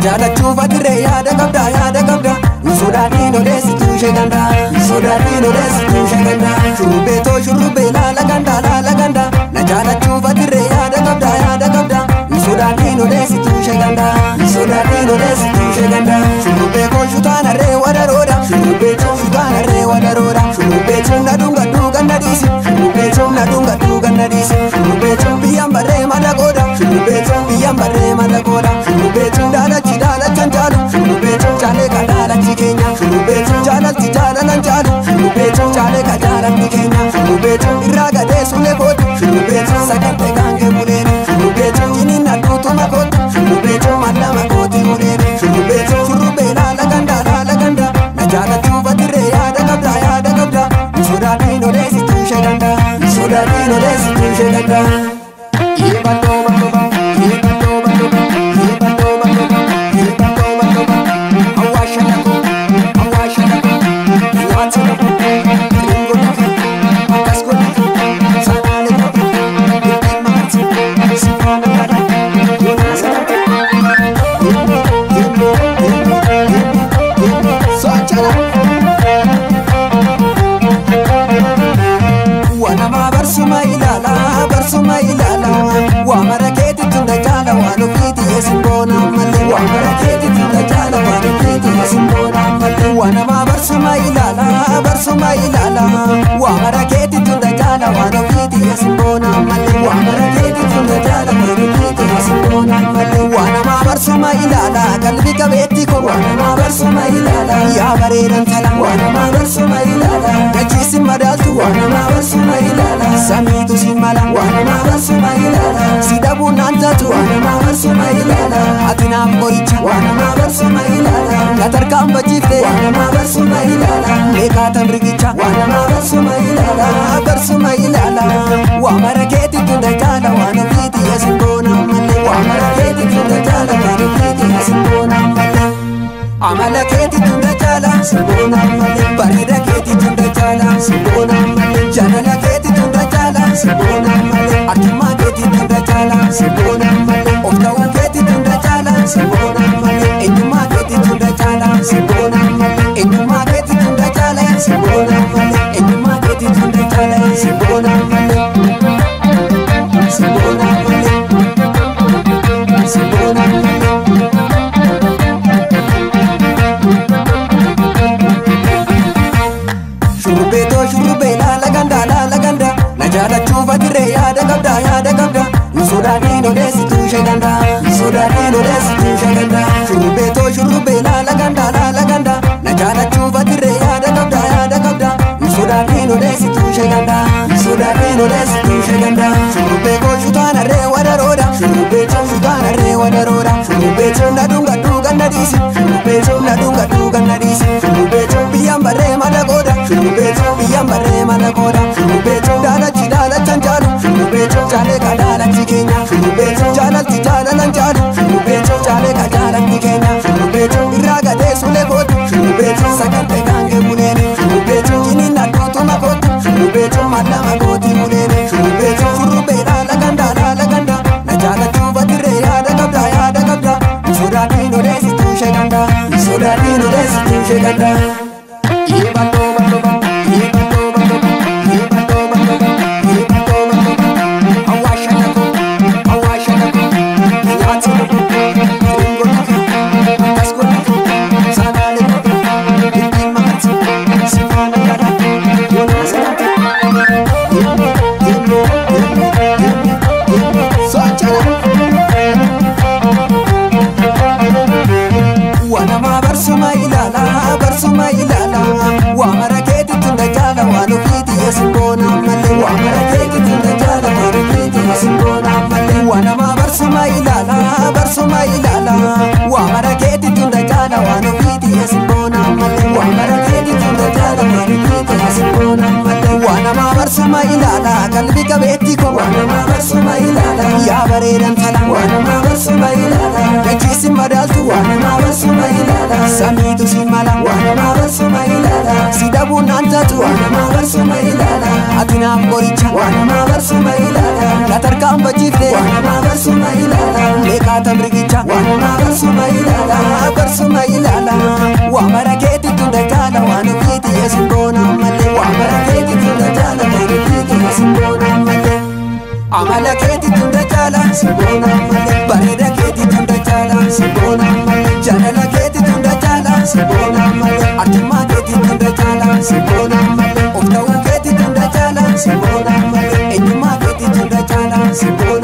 jaalachuuf adirree yaada qabda yaada qabda sodaadhiin odeessituu ishee ganda sodaadhiin odeessituu ishee ganda shurubbee too shurubbee laala ganda laala ganda na jaalachuuf adirree yaada qabda yaada qabda sodaadhiin odeessituu ishee ganda sodaadhiin odeessituu ishee ganda shurubbee koo shutaan harree wadaroodha shurubbee too shutaan harree wadaroodha shurubbee too na dhunga dhuga na dhiisi shurubbee too na dhunga dhuga na dhiisi shurubbee too biyyaan barree madaqooda shurubbee too biyyaan barree madaqooda shurubbee too daalachi daalachan jaalu shurubbee too jaalee ka daalachi keenya shurubbee too jaalalti jaalalan jaalu shurubbee too jaalee ka jaalalti keenya shurubbee too irraa gadee sulee kootu shurubbee too sagante gaangee buleeni shurubbee too jiniin adduutuma kootu shurubbee too mallama kooti buleeni shurubbee too shurubbee laala ganda laala ganda na jaalachuuf adirree yaada qabda yaada qabda sodaadhiin odeessituu ishee ganda sodaadhiin odeessituu ishee ganda. Yeeballoo balloba, yeeballoo balloba, yeeballoo balloba, yeeballoo balloba. Awwaasha dhaqoo, awwaasha dhaqoo, nyaata dhaqoo, xiringoo dhaqoo, akkas godhatu, sanaalee dhaqoo, ittiin makarti, sifaana dhaqoo, yoonaasa dhaqoo. Yeemmoo, yeemmoo, yeemmoo, yeemmoo, yeemmoo, socho'aa. Wanama barsuma ilaala barsuma ilaala waa mara keetitti na jaala waan ofiiti yesin boona malee waa mara keetitti na jaala waan ofiiti yesin boona malee wanama barsuma ilaala barsuma ilaala waa mara keetitti na jaala waan ofiiti yesin boona malee waa mara keetitti na jaala waan ofiiti yesin boona malee wanama barsuma ilaala qalbi qabeetti ko wanama barsuma ilaala yaa bareedan tala wanama barsuma ilaala gachiisin madaaltu wanama barsuma ilaala samiitu si mala wanama barsuma ilaala si dhabuu naan taatu wanama barsuma ilaala ati naaf qoricha wanama barsuma ilaala na tarkaanfachiifte wanama barsuma ilaala meeqaatan rigicha wanama barsuma ilaala barsuma ilaala waa mara keetitti na jaala waan ofiiti yesin boona malee waa mara keetitti na jaala waan ofiiti yesin boona malee amala keetitti na jaala simboona malee bareeda keetitti na jaala simboona malee jaalala keetitti na jaala simboona malee arjummaa keetitti na jaala simboona malee of ta'uu keetitti na jaala simboona malee eenyummaa keetitti na jaala simboona malee eenyummaa keetitti na jaala simboona malee eenyummaa keetitti na jaala simboona malee simboona malee simboona malee. Shurubbee too shurubbee laala ganda laala ganda na jaalachuuf adirree yaada qabda yaada qabda nu sodaadhiin odeessituu ishee ganda sodaadhiin odeessituu ishee ganda shurubbee too shurubbee laala ganda laala ganda na jaalachuuf adirree yaada qabda yaada qabda nu sodaadhiin odeessituu ishee ganda sodaadhiin odeessituu ishee ganda shurubbee koo shutaan harree wadaroodha shurubbee too shutaan harree wadaroodha shurubbee too na dhunga dhuga na dhiisi shurubbee too na dhunga dhuga na dhiisi shurubbee too biyyaan barree madaqooda shurubbee too biyyaan barree madaqooda shurubbee too daalachi daalachan jaalu shurubbee too jaalee ka daalachi keenya shurubbee too jaalalti jaalalan jaalu shurubbee too jaalee ka jaalalti keenya shurubbee too irraa gadee sulee kootu shurubbee too sagante gaangee buleeni shurubbee too jiniin adduutuma kootu shurubbee too mallama kooti buleeni shurubbee too shurubbee laala ganda laala ganda na jaalachuuf adirree yaada qabda yaada qabda sodaadhiin odeessituu ishee ganda sodaadhiin odeessituu ishee ganda. Yeeballoo balloba, yeeballoo balloba, yeeballoo balloba, yeeballoo balloba. Awwaasha dhaqoo, awwaasha dhaqoo, nyaata dhaqoo, xiringoo dhaqoo, akkas godhatu, sanaalee dhaqoo, ittiin makarti, sifaana dhaqoo, yoonaasa dhaqoo. Yeemmoo, yeemmoo, yeemmoo, yeemmoo, yeemmoo, socho'aa. Wanama barsuma ilaala barsuma ilaala waa mara keetitti na jaala waan ofiiti yesin boona malee waa mara keetitti na jaala waan ofiiti yesin boona malee wanama barsuma ilaala barsuma ilaala waa mara keetitti na jaala waan ofiiti yesin boona malee waa mara keetitti na jaala waan ofiiti yesin boona malee wanama barsuma ilaala qalbi qabeetti ko wanama barsuma ilaala yaa bareedan tala wanama barsuma ilaala gachiisin madaaltu wanama barsuma ilaala samiitu si mala wanama barsuma ilaala si dhabuu naan taatu wanama barsuma ilaala ati Sinaaf qoricha waan namaa barsuma ilaala Na tarkaanfachiifte waan namaa barsuma ilaala Meeqaata mirgicha waan namaa barsuma ilaala Barsuma ilaala Waa mara keetti tunda jaala waan ofiiti yesuun boona malee Waa mara keetti tunda jaala waan ofiiti yesuun boona malee Amala keetti tunda jaala simboona malee Bareeda keetti tunda jaala simboona malee Jaalala keetti tunda jaala simboona malee Arjummaa keetti tunda jaala simboona malee Of ta'uu keetti tunda jaala simboona malee Eenyummaa keetti tunda jaala simboona